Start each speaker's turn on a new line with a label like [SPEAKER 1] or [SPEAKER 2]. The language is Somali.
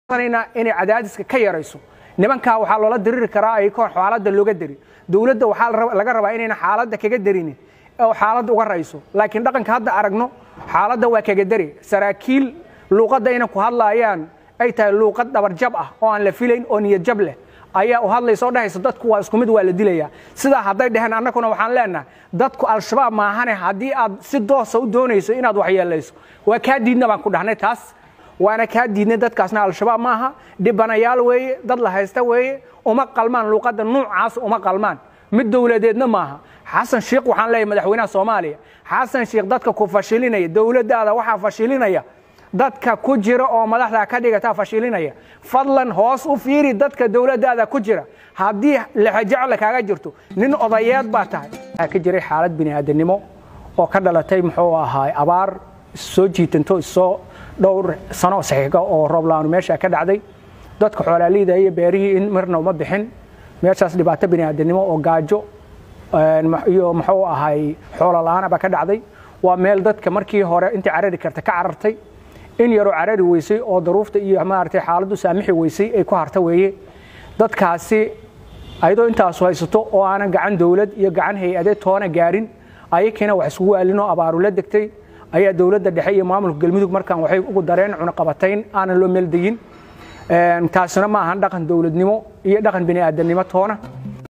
[SPEAKER 1] inay cadaadiska ka yarayso nimankaa waxaa loola diriri karaa ay koon xaaladda looga deri dowladda waxaa laga rabaa inayna xaaladda kaga derinin oo xaaladda uga rayso laakiin dhaqanka hadda aragno xaaladda waa kaga deri saraakiil luuqadda inay ku hadlaayaan ay tahay luuqad dhabarjab ah oo aan la filayn oo niyadjab leh ayaa u hadlaysa oo dhahaysa dadku waa isku mid waa la dilayaa sidaa hadday dheheen annaguna waxaan leenahay dadku al-shabaab maahane haddii aad si doosa u doonayso inaad waxyeelayso waa kaa diidna baan ku dhahnay taas waana kaa diidnay dadkaasna al-shabaab maaha dhibanayaal weeye dad la haysta weeye uma qalmaan luuqadda nuucaas uma qalmaan mid dowladeedna maaha xasan sheikh waxaan leeyahay madaxweynaha soomaaliya xasan sheikh dadka ku fashilinaya dowladdaada waxaa fashilinaya dadka ku jira oo madaxda ka dhigataa fashilinaya fadlan hoos u fiiri dadka dowladdaada ku jira haddii lexajecla kaaga jirto nin odayeed baa tahay waxaa ka jiray xaalad bini'aadanimo oo ka dhalatay muxuu ahaay abaar soo jiitanto issoo dhowr sano saxiiga oo roobla'aanu meesha ka dhacday dadka xoolaaliida iyo beerihii in marna uma bixin meeshaas dhibaato bini'aadanimo oo gaajo iyo muxuu ahay xoolo la'aanaba ka dhacday waa meel dadka markii hore intii carari karta ka carartay in yaroo carari weysay oo daruufta iyo maaragtay xaaladdu saamixi weysay ay ku harta weeye dadkaasi ayadoo intaasu haysato oo aanan gacan dowlad iyo gacan hay-adeed toona gaarin ayakiina wax iskugu aalinoo abaaru la degtay ayaa dowladda dhexe iyo maamulka galmudug markaan waxay ugu dareen cunaqabatayn aanan loo meeldeyin taasina ma ahan dhaqan dowladnimo iyo dhaqan bini'aadanimo toona